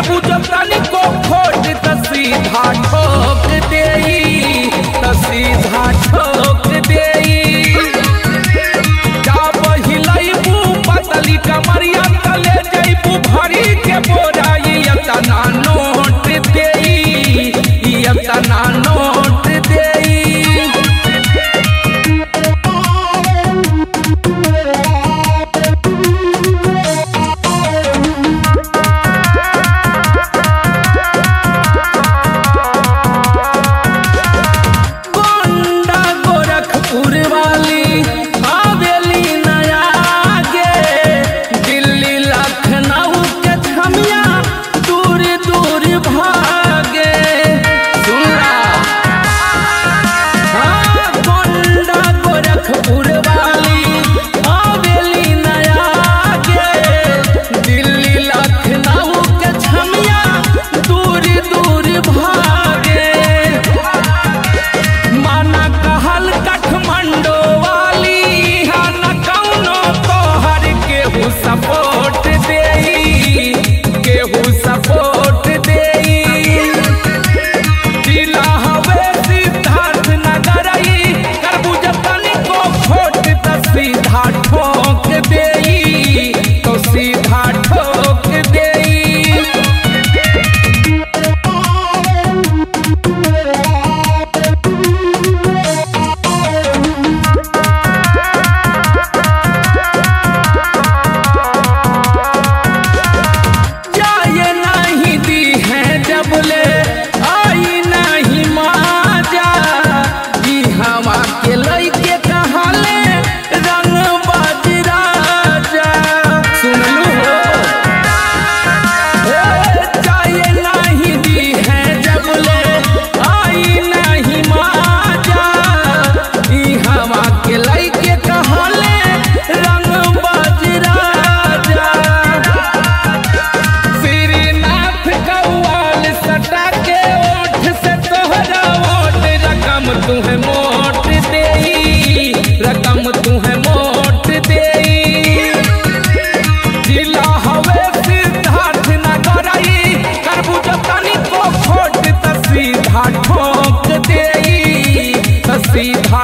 करबू जब तनिको खोट त सीधा ठोक देई त सीधा ठोक देई जा बहिलैबू पतली कमरिया तले जैबू भरी के बोराई यतना नोट देई यतना नोट देई गोंडा गोरखपुर वाली हवेली नया गे दिल्ली लखनऊ के छमिया दूर दूर भागे सुनला हाँ, गोंडा गोरखपुर वाली हवेली नया गे दिल्ली लखनऊ के छमिया दूर दूर भागे माना कहल काठमांडो वाली हा न कौनो तोहर केहू सपोर्ट देई केहू सपोर्ट देई जिला हवे सिद्धार्थ नगर करबू जतनी को खोट त सीधा ठोक देई तो सीधा ठोक देई जाए नहीं दी है जब ले आई नहीं माजा ई हवा के लइके कहले रंग बजरा जा सुन लो जाए नहीं दी है जब ले आई नहीं माजा ई हवा के लइके कहले रंग बजरा जा श्रीनाथ कौवाल सटा के ओठ से तोहरा ओट रकम तुहे मोट देई रकम तुहे मोट देई जिला हवे सिद्धार्थ नगर करबू जतनी को खोट त सीधा ठोक देई त सीधा